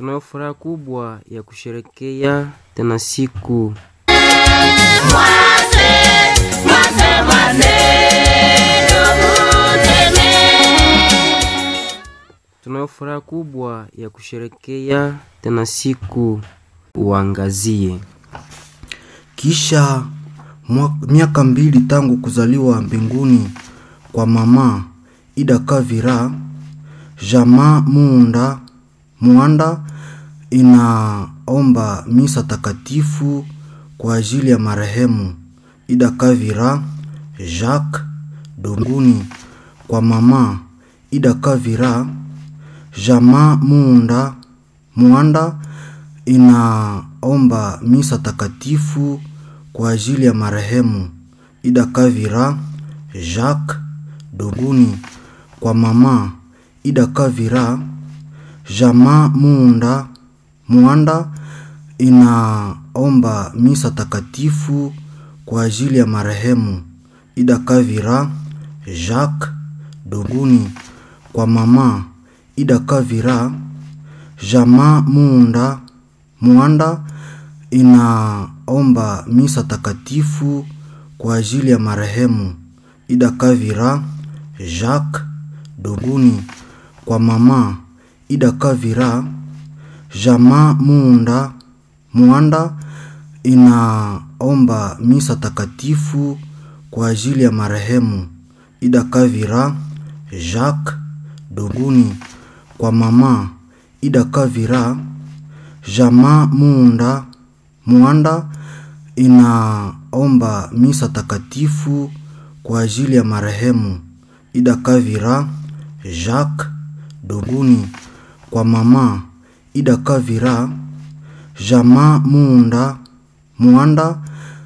Tunayo furaha kubwa ya kusherekea tena siku tunayo furaha kubwa ya kusherekea tena siku uangazie Kisha mwa- miaka mbili tangu kuzaliwa mbinguni kwa mama Ida Kavira, jamaa Muunda Mwanda inaomba misa takatifu kwa ajili ya marehemu Ida Kavira Jacques Donguni kwa mama Ida Kavira, jamaa Muunda Mwanda inaomba misa takatifu kwa ajili ya marehemu Ida Kavira Jacques Donguni kwa mama Ida Kavira, jamaa Muunda Mwanda inaomba misa takatifu kwa ajili ya marehemu Ida Kavira Jacques Donguni kwa mama Ida Kavira, jamaa Muunda Mwanda inaomba misa takatifu kwa ajili ya marehemu Ida Kavira Jacques Donguni kwa mama Ida Kavira, jamaa Muunda Mwanda inaomba misa takatifu kwa ajili ya marehemu Ida Kavira Jacques Donguni kwa mama Ida Kavira, jamaa Muunda Mwanda inaomba misa takatifu kwa ajili ya marehemu Ida Kavira Jacques Donguni kwa mama Ida Kavira, jamaa Muunda Mwanda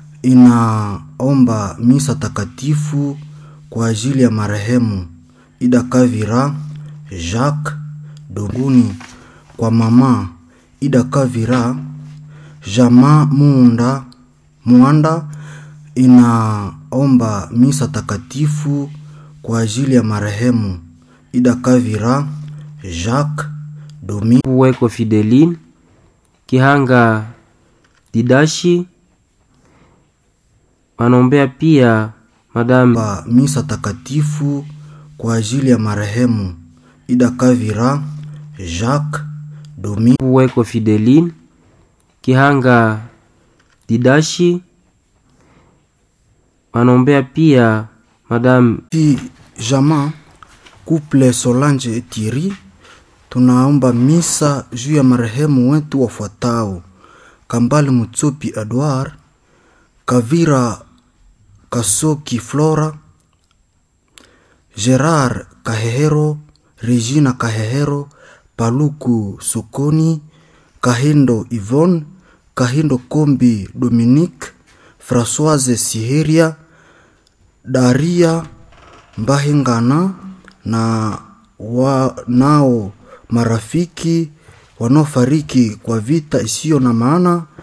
inaomba misa takatifu kwa ajili ya marehemu Ida Kavira Jacques Donguni kwa mama Ida Kavira, jamaa Muunda Mwanda inaomba misa takatifu kwa ajili ya marehemu Ida Kavira Jacques Domi Puweko Fideline Kihanga Didashi wanaombea pia Madame ba misa takatifu kwa ajili ya marehemu Ida Kavira Jacques Domi Puweko Fideline Kihanga Didashi wanaombea pia Madame Ti jamaa couple Solange et Thierry tunaomba misa juu ya marehemu wetu wafuatao: Kambale Mutsopi Edward, Kavira Kasoki Flora, Gerard Kahehero, Regina Kahehero, Paluku Sokoni, Kahindo Yvonne, Kahindo Kombi Dominique, Françoise Siheria, Daria Mbahingana na wanao marafiki wanaofariki kwa vita isiyo na maana